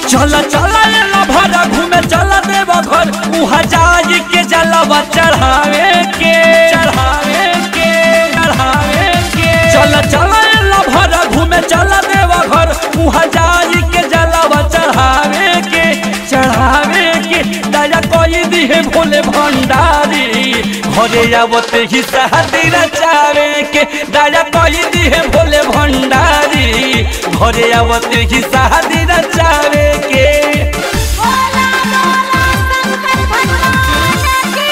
चल चल ला भरा घूमे चल देव घर उहाँ जाई के जलवा चढ़ावे के चढ़ावे के चढ़ावे के चल चल ला भरा घूमे चल देव घर उहाँ जाई के जलवा चढ़ावे के चढ़ावे के दया कोई दिहे भोले भंडारी घरे आवते ही शादी रचावे के दया कोई दिहे भोले भंडारी घरे आवते ही शादी रचावे के बोला बोला शंकर भगवान की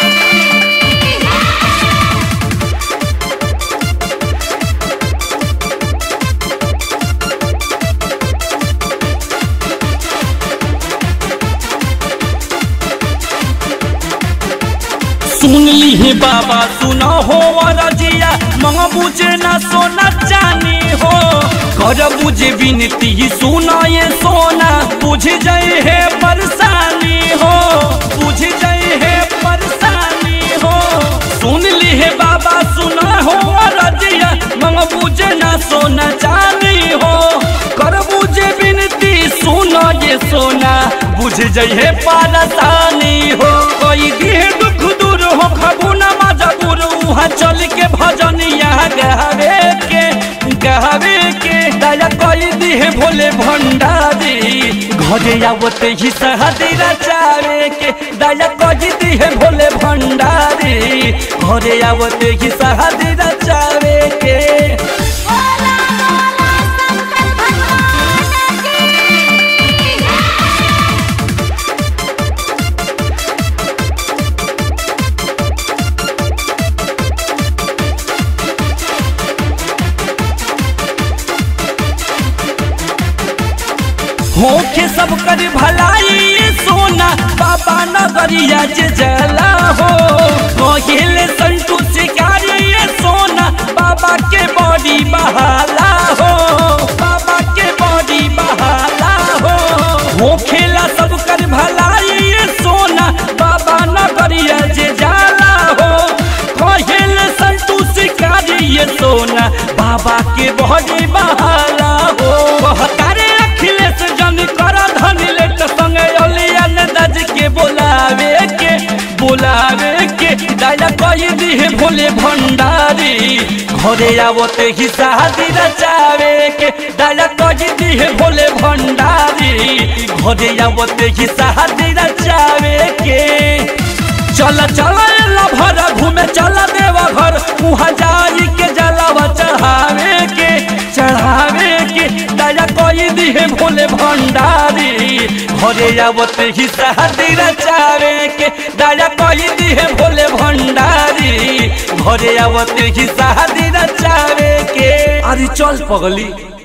सुन ली बाबा सुना हो रजिया मंग बुझे ना सोना चानी हो कर बुझे विनती सुना ये सोना बुझ जाए है परेशानी हो बुझ जाए है परेशानी हो सुन ली है बाबा सुना हो रजिया मंग बुझे ना सोना चानी हो कर बुझे विनती सुना ये सोना बुझ जाए है परेशानी हो कोई दिहे दुख दूर हो खबू न मजबूर वहाँ चल के भजनिया गहवे के गहवे के दया कोई दिहे भोले भंडारी घरे आवते ही सहदी रचावे के दया कोई दिहे भोले भंडारी घरे आवते ही सहदी रचावे के बोला बोला शंकर भगवान की होके सब कर भलाई ये सोना बाबा नगरिया जे जला हो कहिले संतु शिकारी ये सोना बाबा के बॉडी बहाला हो बाबा के बॉडी बहाला हो होखेला सब कर भलाई ये सोना बाबा नगरिया जे जाला हो कहिले संतु शिकारी ये सोना बाबा के बॉडी बहाला हो कहतारे अखिलेश जन कर धन लेट संगे अलिया ने दज के बोलावे के बोलावे के दया कही दिहे भोले भंडारी घरे आवते ही शादी रचावे के दया कही दिहे भोले भंडारी घरे आवते ही शादी रचावे के चल चल ला भरा घूमे चल देवा घर वहाँ जाई के जलावा चढ़ावे के चढ़ावे के दया कोई दिहे भोले भंडारी घरे आवते ही शादी रचावे के दया कोई दिहे भोले भंडारी घरे आवते ही शादी रचावे के अरे चल पगली